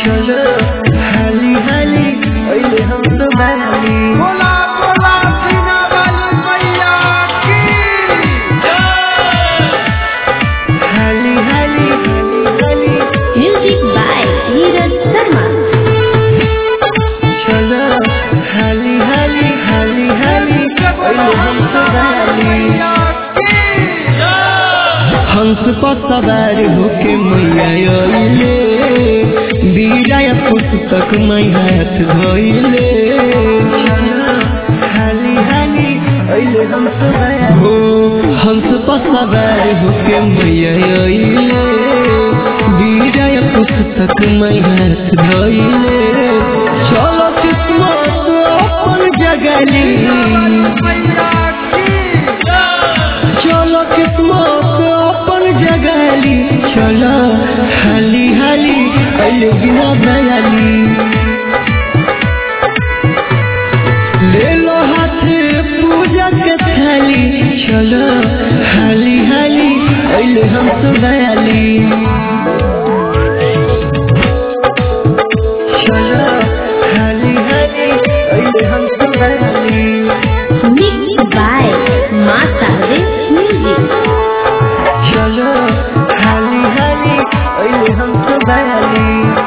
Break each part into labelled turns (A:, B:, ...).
A: चलो हाली हाली अइले हम तो बाली
B: बोला बोला सीना वाली मैया की
A: हाली हाली हाली हाली
C: Music by Neeraj Sharma.
A: चलो हाली हाली हाली हाली अइले हम तो बाली
B: मैया की
A: हंस पर सवार होके मैया अइले बीराया पुस्तक मै हाथ धइले हाली हाली अइले हम सवार हो हंस पर सवार होके मैया अइले बीराया पुस्तक मै हाथ धइले चलो किस्मत अपन जगली
B: मैया की
A: चलो किस्मत अपन जगाली चलो हाली हाली अइले बिना दयाली ले लो हाथ पूजा के थाली चलो हाली हाली अइले हम तो दयाली चलो हाली हाली अइले हम तो दयाली
C: Mixed by Masare Music.
A: चलो हाली हाली अइले हम तो बयाली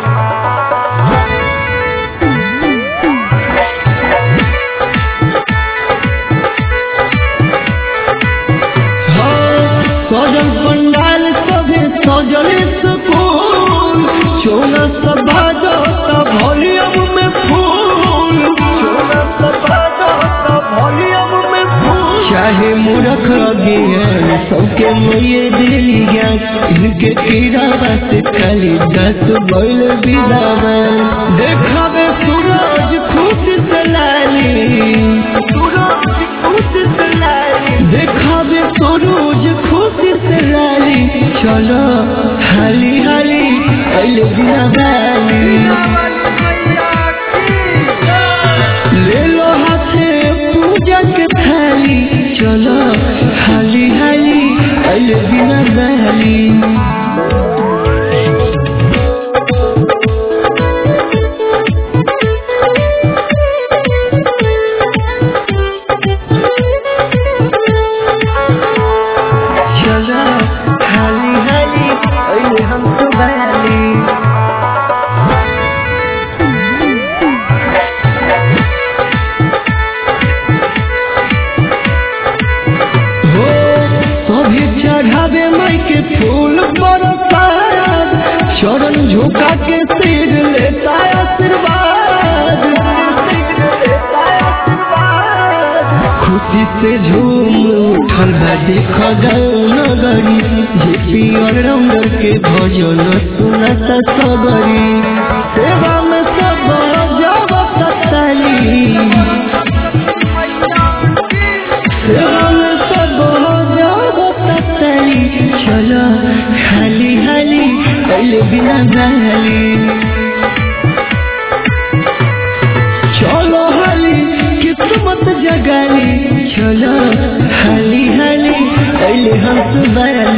A: सजल पंडाल सभे सजल सुकून चोला सब बाजो सब वॉल्यूम में फूल चोला सब बाजो सब वॉल्यूम में फूल चाहे मूर्ख अज्ञान सबके मोये दिली ज्ञान इनके कीड़ा बस खाली दस बैल बिलावन देखावे सूरज खुश से लाली सूरज खुश से लाली देखावे सूरज खुश से लाली चलो हाली हाली अइले बिना बाली
B: मैया की
A: ले लो हाथे पूजा के थाली चलो हाली हाली अइले बिना दहली चलो हाली हाली अइले हम तो बयाली हो सभी चढ़ावे माई के फूल बरसात चरण झुका के सिर लेता आशीर्वाद खुशी से झूम उठल बा देख नगरी जे पियर रंगर के भजन सुनत सबरी सेवा में सब जावत ताली राम सब जावतली चलो हाली हाली अइले बिना दहली चलो हाली किस्मत जगाली चलो हाली हाली अइले हम सुबह